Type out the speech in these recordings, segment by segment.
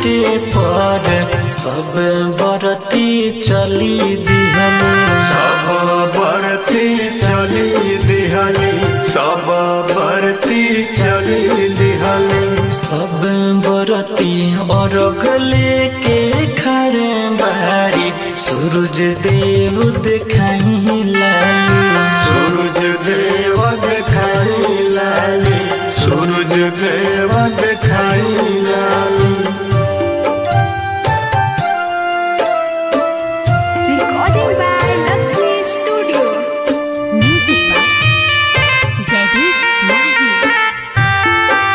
घाटे पर सब बरती चली दिहनु सब बरती चली दिहली सब बरती चली दिहली सब बरती और लेके खड़े बारी सूरज देव दिखाई लाली सूरज देव दिखाई लाली सूरज देव दिखाई लाली Recording by Lakshmi Studio. Music by Jagdish Mahi.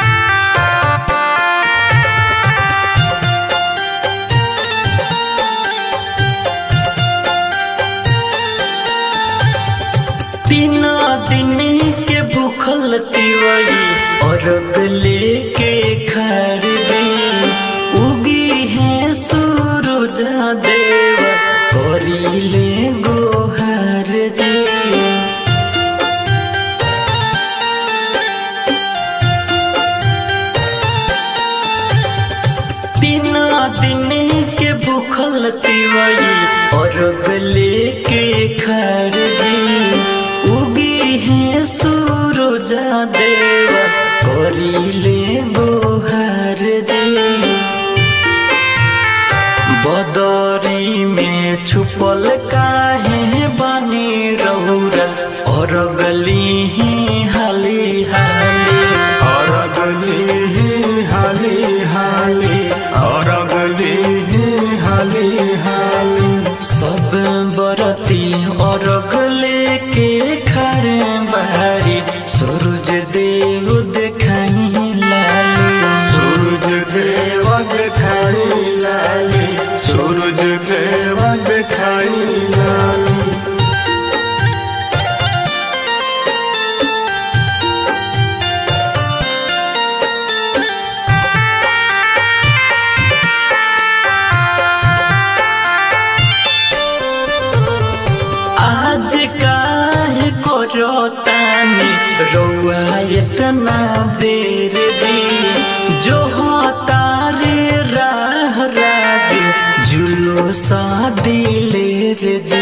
तीन दिन के भूखल तिवई और लेके खड़े उगी है सूरज देव करीले गोहर जी तीन दिन के भूखल तिवई और लेके खड़े उगी है सूरज देव करीले गोहर जी बदरी में छुपल काहे बनी रौरा और गली ही हाली हाली और अगली ही हाली हाली और अगली ही हाली हाली सब बरती और गले के खड़े बारी सूरज देव दिखाई लाली सूरज देव दिखाई लाली सूरज देव दिखाई लाली आज काहे करो तानी रौआ इतना देर दी जो हो तारे राह राज जुलो सा दिलेर जी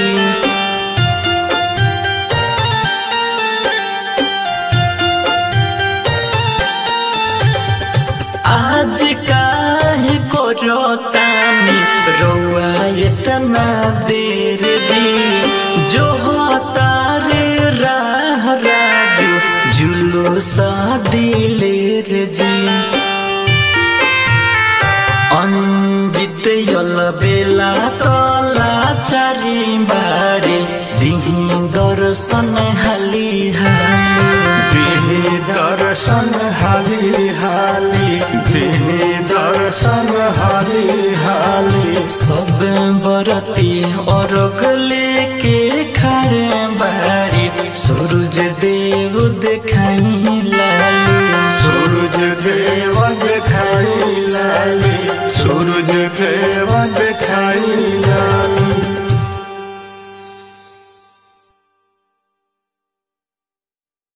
आज काहे करो तानी रौआ इतना देर दी जो हो तारे राह राजू जुलो सा दिलेर जी अंजित यल बेला तला चारी बारे दिही दर्शन हाली हाली दिही दर्शन हाली हाली दिही दर्शन हाली हाली सब बरती और लेके खड़े बारी सूरज देव दिखाई लाली सूरज देव दिखाई लाली सूरज देव दिखाई लाली